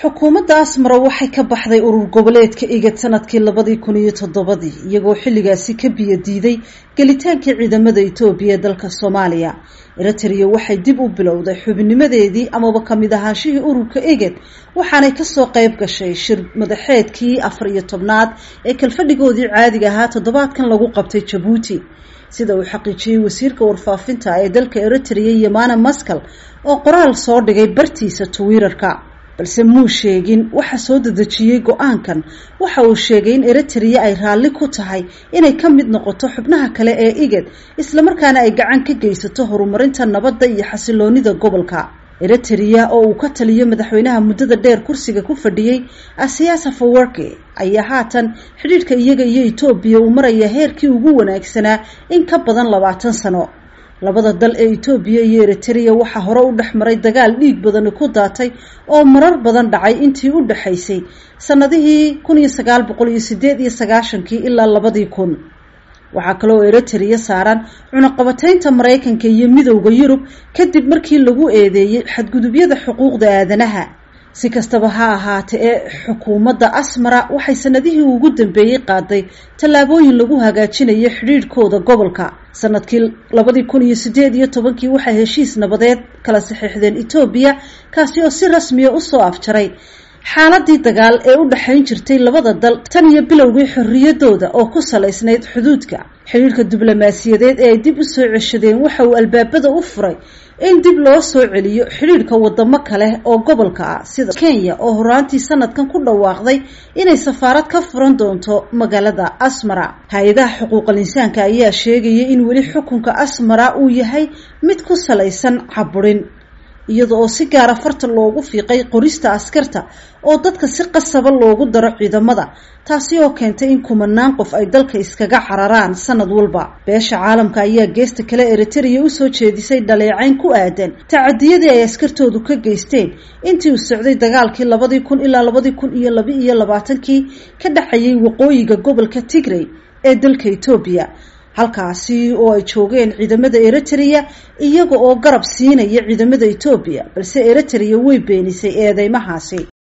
xukuumadda asmara waxay ka baxday urur goboleedka igad sanadkii labadii kun iyo toddobadii iyagoo xilligaasi ka biyo diiday gelitaankii ciidamada etoobiya ee dalka soomaaliya eritrea waxay dib u bilowday xubinnimadeedii amaba kamid ahaanshihii ururka igad waxaanay kasoo qayb gashay shir madaxeedkii afar iyo tobnaad ee kalfadhigoodii caadiga ahaa toddobaadkan lagu qabtay jabuuti sida uu xaqiijiyey wasiirka warfaafinta ee dalka eritrea yamana maskal oo qoraal soo dhigay bartiisa twitter-ka balse muu sheegin waxa soo dedejiyey go-aankan waxa uu sheegay in eritrea ay raalli ku tahay inay ka mid noqoto xubnaha kale ee igad islamarkaana ay gacan ka geysato horumarinta nabadda iyo xasiloonida gobolka eritrea oo uu ka taliyo madaxweynaha muddada dheer kursiga ku fadhiyey asiyaasa fawarke ayaa haatan xidhiidhka iyaga iyo etoobiya uu maraya heerkii ugu wanaagsanaa in ka badan labaatan sano labada dal ee etoobiya iyo eritrea waxaa hore u dhex maray dagaal dhiig badani ku daatay oo marar badan dhacay intii u dhexaysay sanadihii kun iyo sagaal boqol iyo sideed iyo sagaashankii ilaa labadii kun waxaa kale oo eritrea saaran cunaqabateynta maraykanka iyo midowda yurub kadib markii lagu eedeeyey xadgudubyada xuquuqda aadanaha si kastaba ha ahaatee ee xukuumadda asmara waxay sanadihii ugu dambeeyey qaaday tallaabooyin lagu hagaajinayo xidhiidhkooda gobolka sanadkii labadii kun iyo sideed iyo tobankii waxay heshiis nabadeed kala saxiixdeen etoobiya kaasi oo si rasmiya usoo afjaray xaaladii dagaal ee u dhexayn jirtay labada dal tan iyo bilowgii xorriyadooda oo ku salaysnayd xuduudka xidhiidhka diblomaasiyadeed ee ay dib u soo ceshadeen waxa uu albaabada u furay in dib loo soo celiyo xidhiidhka wadamo kale oo gobolka ah sida kenya oo horaantii sanadkan ku dhawaaqday inay safaarad ka furan doonto magaalada asmara hay-adaha xuquuqal insaanka ayaa sheegaya in weli xukunka asmara uu yahay mid ku salaysan caburin iyada oo si gaara farta loogu fiiqay qorista askarta oo dadka si qasaba loogu daro ciidamada taasi oo keentay in kumanaan qof ay dalka iskaga cararaan sanad walba beesha caalamka ayaa geesta kale eritrea usoo jeedisay dhaleecayn ku aadan tacadiyadii ay askartoodu ka geysteen intii uu socday dagaalkii labadii kun ilaa labadii kun iyo laba iyo labaatankii ka dhexayay waqooyiga gobolka tigray ee dalka etoobiya halkaasi oo ay joogeen ciidamada eritrea iyaga oo garab siinaya ciidamada etoobiya balse eritrea way beenisay eedeymahaasi